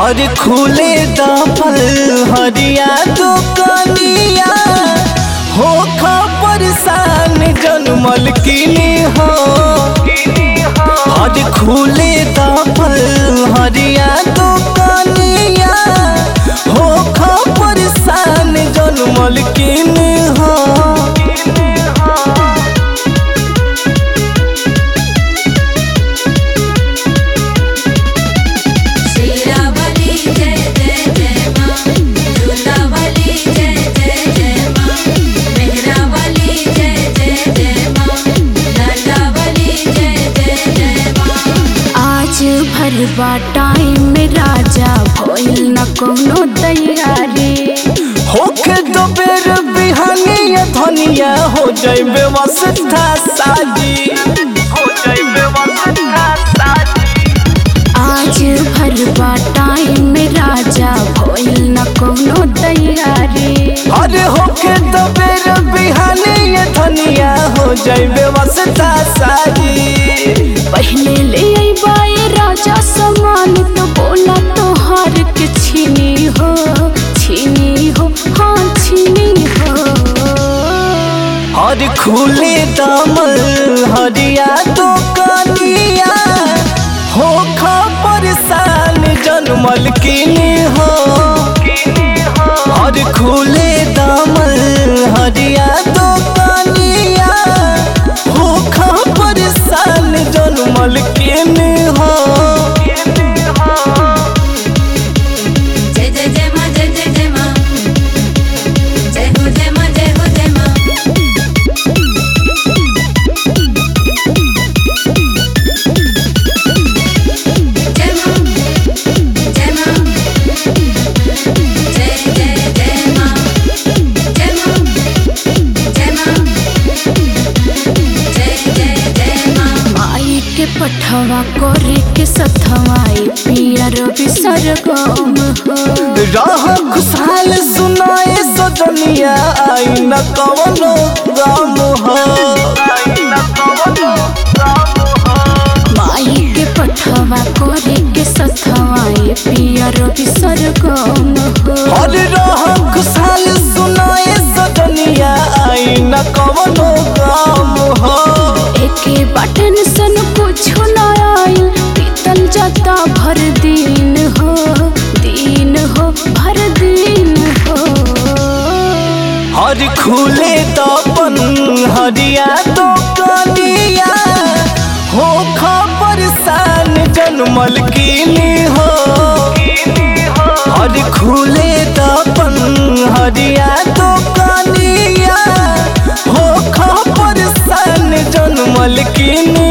और खुले दफल हरिया दुकनिया हो खबर सान जनमल किनी हो और खुले दफल हरिया दुकनिया हो खबर सान जनमल किनी हो शीरावली जय जय जय माँ जोतावली जय जय जय माँ मेहरावली जय जय जय माँ लटावली जय जय जय माँ आज भरवा टाइम में राजा भइल न कोनो तैयारी होके दो बेर बिहानिया धनिया हो जाए व्यवस्था साजी हो जाए व्यवस्था साजी आज भरवा टाइम में राजा भइल न कोनो तैयारी अरे होके दो बेर बिहानिया धनिया हो जाए व्यवस्था साजी पहले ले अइबाए राजा सामान तो बोला तोहार के छीनी हो छीनी हो हाँ छीनी हो और खुले दामल हरिया तो कनिया हो खबर सान जनमल किनी हो और खुले दामल हरिया तो कनिया हो खबर सान जनमल किनी हो जय जय जय माँ जय जय जय माँ जय हो जय माँ जय हो जय माँ जय माँ जय माँ जय जय जय माँ जय माँ जय माँ जय जय जय माँ माई के पठवा करे के सथवाई पिया रवि सरगम हो राह खुशहाल सुनाए सजनिया आई न कवनो गम हो माई के पठवा करे के सथवाई पिया रवि सरगम हो और राह खुशहाल सुनाए सजनिया आई न कवनो गम हो एके बटन सन कुछो न आइल पीतल जाता भर दिन हो दिन हो भर दिन हो हर खुले तपन हरिया तो कनिया हो खबर सान जनमल किनी हो हर खुले तपन हरिया तो कनिया हो खबर सान जनमल किनी